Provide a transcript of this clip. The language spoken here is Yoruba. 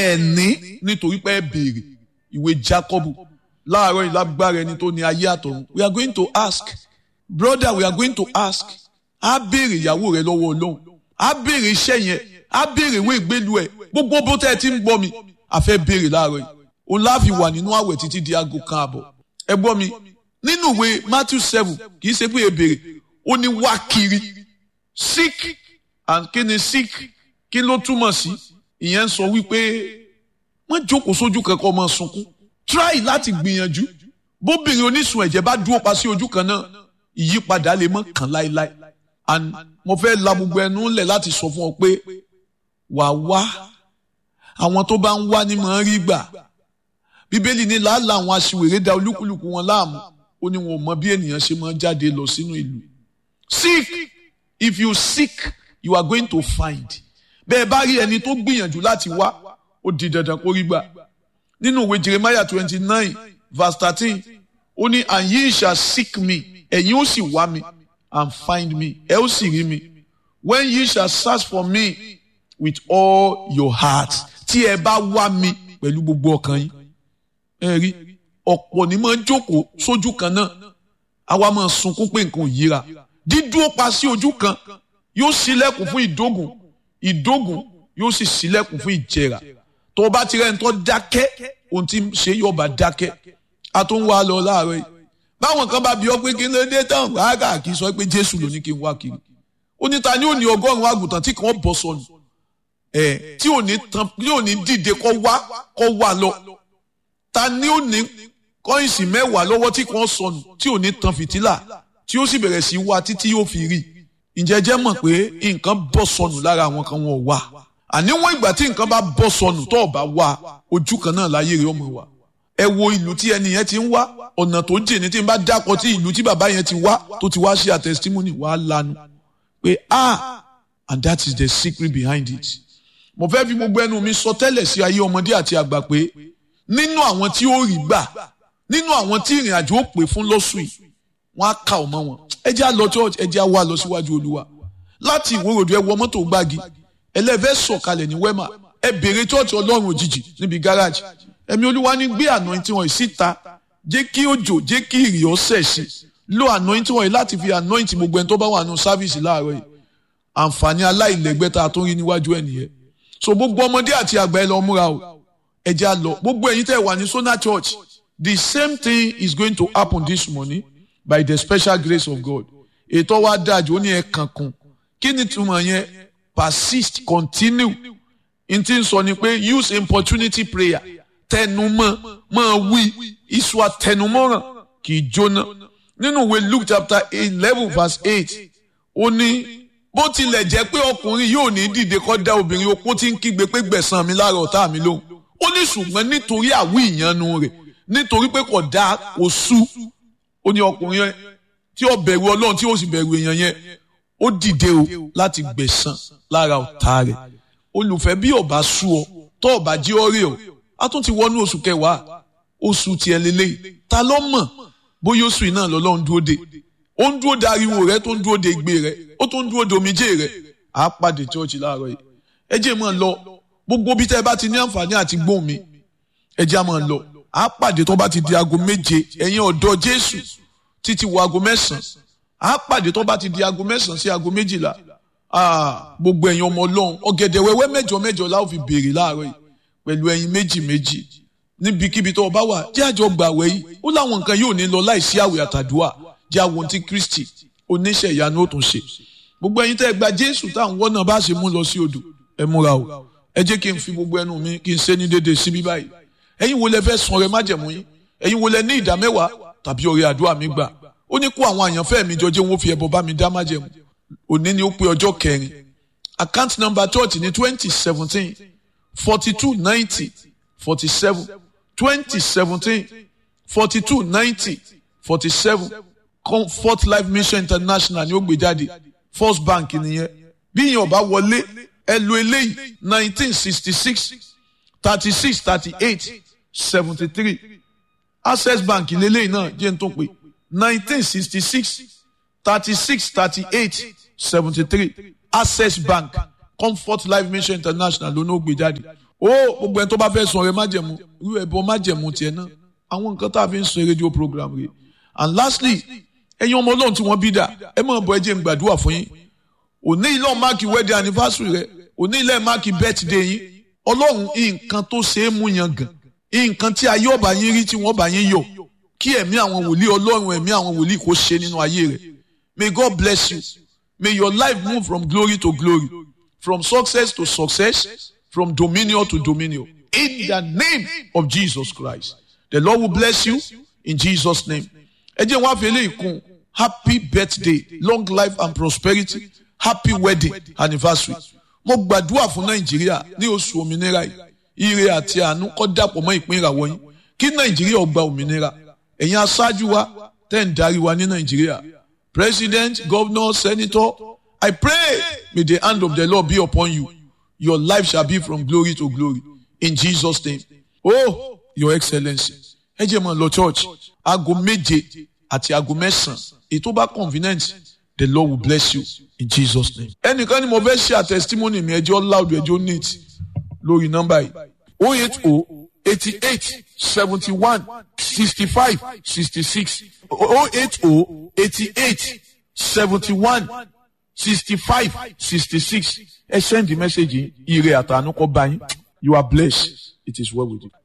ẹ ní nítorí pé ẹ béèrè ìwé Jákọ́bù láàárọ̀ ìlágbára ẹni tó ní ayé àtọ̀run we are going to ask brother we are going to ask á béèrè ìyàwó rẹ lọ́wọ́ Ọlọ́run á béèrè iṣẹ́ yẹn á béèrè ìwé ìgbélu ẹ gbogbo bó tẹ́ ẹ ti ń gbọ́ mi a fẹ́ béèrè láàárọ̀ yìí òun láàfin wà nínú àwẹ̀ títí di aago kan àbọ̀ ẹ gbọ́ mi nínú ìwé Matthew seven kì í ṣe pé ẹ béèrè ó ní wá kiri sick and kí ni sick kí ló túmọ̀ sí ìyẹn ń sọ wípé wọ́n jókòó sójú kankan ọmọ sunkún try láti gbìyànjú bóbìnrin onísun ẹ̀jẹ̀ bá dúró pa sí ojú kan náà ìyípadà lè mọ́ kàn láéláé and mo fẹ́ la gbogbo ẹnu ńlẹ̀ láti sọ fún ọ pé wà wá àwọn tó bá ń wá ní mọ̀ ń rí gbà bíbélì ní làálàá àwọn aṣiwèrè da olúkúlùkù wọn láàmú ó ní wọn ò mọ bí ènìyàn ṣe máa ń jáde lọ sínú ìlú seek if you seek you are going to find bẹ́ẹ̀ bá rí ẹni tó gbìyànjú láti wá ó di dandan kó rí gbà nínú ìwé Jeremiah twenty nine verse thirteen ó ní and ye shall seek me ẹ̀yin ó sì wá mi and find me ẹ ó sì rí mi when ye shall search for me with all your heart tí ẹ bá wá mi pẹ̀lú gbogbo ọkàn yín ẹ rí ọ̀pọ̀ ní máa ń jókòó sójú kan náà àwa máa sunkún pé nǹkan ò yíra dídúró pa sí ojú kan yóò ṣílẹ̀kùn fún ìdógùn ìdógùn yóò sì ṣílẹ̀kùn fún ìjẹrà tó o bá ti rẹ́ni tó dákẹ́ ohun tí ń ṣe yóò bá dákẹ́ a tó ń wá lọ láàárọ̀ yìí báwọn kan bá bi ọ́ pé kí ló dé tán rárá kì í sọ pé Jésù ló ní kí n wá kiri ó ní ta ni ó ní ọgọ́rùn-ún àgùntàn tí kàn bọ́ sọnù ẹ̀ tí ò ní tán tí ò ní dìde kọ́ wá kọ́ wá lọ ta ni ó ní kọ́ìnsì mẹ́wàá lọ́wọ́ tí kàn sọnù tí ò ní tan fìtílà tí ó sì bẹ̀rẹ̀ sí wá títí yóò fi rí ǹjẹ́ jẹ́ mọ̀ pé nǹkan bọ́ sọnù lára àwọn kan wọn ò wá àníwọ̀n ìgbà tí nǹkan bá bọ́ sọnù tó bá wá ojú kan náà láyé rẹ̀ ọmọ wa ẹ wo ìlú tí ẹni yẹn ti ń wá ọ̀nà tó jìn ní tí n bá dákọ̀ tí ìlú tí bàbá yẹn ti wá tó ti wá ṣe àtẹ̀sítímọ́nì wàá lanu pé ah and that is the secret behind it mo fẹ́ fi gbogbo ẹnu mi sọ tẹ́lẹ̀ sí ayé ọmọdé àti àgbà pé nínú àwọn tí ó rí gbà nínú àwọn tí ìrìn àjò ó pè fún lọ́sùn yìí wọ́n á kà ọmọ wọn ẹ jẹ́ á lọ church ẹ jẹ́ á wá lọ síwájú olúwa láti ìwòròdú ẹ wọ mọ́tò gbági ẹlẹ́fẹ́ sọ̀kalẹ̀ ní wẹ́mà ẹ bèrè church ọlọ́run òjijì níbi gáràjì ẹ̀mí olúwa ní gbé anointing wọn síta jẹ́ kí òjò jẹ́ kí ìrì ọ̀sẹ̀ sí lo anointing wọn yìí láti fi anoint gbogbo ẹni tó bá wà nù sáfìsì láàárọ̀ yìí àǹfààní aláìlẹ́gbẹ́ tá a tó rí níwájú ẹ̀ nìyẹn so gbogbo ọmọdé àti àgbà ẹ lọ múra o ẹ jẹ́ á lọ gbogbo ẹ̀yin tẹ́ wà ní Sona Church the same thing is going to happen this morning by the special grace of God ètò wa dájú ó ní ẹ kankan kí ni túmọ̀ yẹn persist continue n ti sọ ni pé use importunity prayer tẹnumọ́ máa wí iṣu àtẹnumọ́ràn kì í jóná nínú ìwé Luke chapter eleven verse eight ó ní bó tilẹ̀ jẹ́ pé ọkùnrin yóò ní dìde kọ́ dá obìnrin opó tí ń kígbe pé gbẹ̀san mi lára ọ̀tá mi lóhùn ó ní ṣùgbọ́n nítorí àwí ìyanu rẹ̀ nítorí pé kò dá oṣù ó ní ọkùnrin yẹn tí ó bẹ̀rù ọlọ́run tí ó sì bẹ̀rù èèyàn yẹn ó dìde o láti gbẹ̀san lára ọ̀tá rẹ̀ olùfẹ́ bí ọba sú ọ tó ọba jí ọ rí ọ a tún ti wọnú oṣù kẹwàá oṣù tiẹ̀ lélẹ́yìí ta ló mọ̀ bóyá oṣù yìí náà lọ́lọ́run dúró de ó ń dúró de ariwo rẹ tó ń dúró de igbe rẹ ó tún ń dúró de omijé rẹ àá pàdé chọ́ọ̀chì láàárọ̀ yìí ẹ jẹ́ mọ́ ọ lọ gbogbo bí tẹ́ ẹ bá ti ní àǹfààní àti gbóhùn mi ẹ jẹ́ mọ́ ọ lọ àá pàdé tó bá ti di aago méje ẹ̀yin ọ̀dọ́ Jésù títí wọ aago mẹ́sàn-án àá pàdé tó bá ti di aago mẹ́sàn-án sí aago méjìlá gbogbo ẹ̀yin ọmọ ọlọ́run ọ̀gẹ̀dẹ̀ wẹ́wẹ́ mẹ́jọ mẹ́jọ la ó fi béèrè láàárọ̀ yìí pẹ̀lú ẹyin méjì méjì níbikíbi tó o bá wà jẹ́ àjọ gbàwẹ̀ yìí ó láwọn nǹkan yóò ní lọ láìsí àwẹ̀ àtàdúrà jẹ́ àwọn tí Kristi oníṣẹ́ ìyanu ó tún ṣe gbogbo ẹ̀yin tẹ́ ẹ gba Jésù táwọn wọ́n náà bá ṣe mú lọ sí odò ẹ múra o ẹ jẹ́ kí n fi gbogbo ẹnu mi kí n ṣe ní déédéé síbí báyìí ẹ̀yin wo lẹ fẹ́ sun ọrẹ májẹ̀mú yín ẹ̀yin wo lẹ ní ìdá mẹ́wàá tàbí ọrẹ àdúrà mi gbà ó ní kó àwọn àyànfẹ́ mi jọ jẹ́ wọn fi ẹbọ bá mi dá májẹ̀mú òní ni ó pé ọjọ́ kẹrin account number church ní twenty seventeen forty two ninety forty seven twenty seventeen forty two ninety forty seven comfort life mission international ni ó gbé jáde first bank nìyẹn bí yẹn ọba wọlé ẹ lo eléyìí nineteen sixty six thirty six thirty eight seventy three access bank lélẹ́yìn náà jẹ́ n tó pé nineteen sixty six thirty six thirty eight seventy three access bank comfort life mission international ló ní ó gbé jáde ó gbogbo ẹni tó bá fẹ́ sun ọrẹ májẹ̀mú irú ẹbọ májẹ̀mú tiẹ̀ náà àwọn nǹkan tá a fi ń sun rédíò program rẹ̀ and lastly ẹ̀yin ọmọ ọlọ́run tí wọ́n bí dà ẹ máa bọ̀ ẹ jẹ́ n gbàdúrà fún yín òní ilé máàkì wedding anniversary rẹ òní ilé máàkì birthday yín ọlọ́run nǹkan tó ṣe é mú yan gàn nǹkan tí ayé ọba yín rí tí wọ́n bá yín yọ̀ kí ẹ̀mí àwọn wòlíì ọlọ́run ẹ̀mí àwọn wòlíì kó ṣe nínú ayé rẹ̀ may God bless you may your life move from glory to glory from success to success from dominion to dominion in the name of Jesus Christ the Lord will bless you in Jesus name ẹ jẹ́ wọ́n á fi eléyìí kún happy birthday long life and prosperity happy wedding anniversary mo gbàdúrà fún nàìjíríà ní oṣù òmìnira yìí ire àti àánú kó dàpọ̀ mọ́ ìpín ìràwọ̀ yín kí nàìjíríà ó gba òmìnira ẹ̀yin aṣáájú wa tẹ́ ń darí wa ní nàìjíríà president governor senator i pray may the hand of the lord be upon you your life shall be from glory to glory in jesus name oh your excellency ẹ jẹ́ mọ́ lọ church aago méje àti aago mẹ́sàn-án ètò bá convenient the lord will bless you in jesus name. ẹnìkan ni mo fẹ́ ṣe àtẹ̀sítímọ́nì mi ẹjọ́ loud ẹjọ́ neat lórí nọ́mbà yìí oh eight oh eighty eight seventy one sixty five sixty six oh eight oh eighty eight seventy one sixty five sixty six ẹ send the message yìí ire àtànú kọ bá yín you are blessed it is well with you.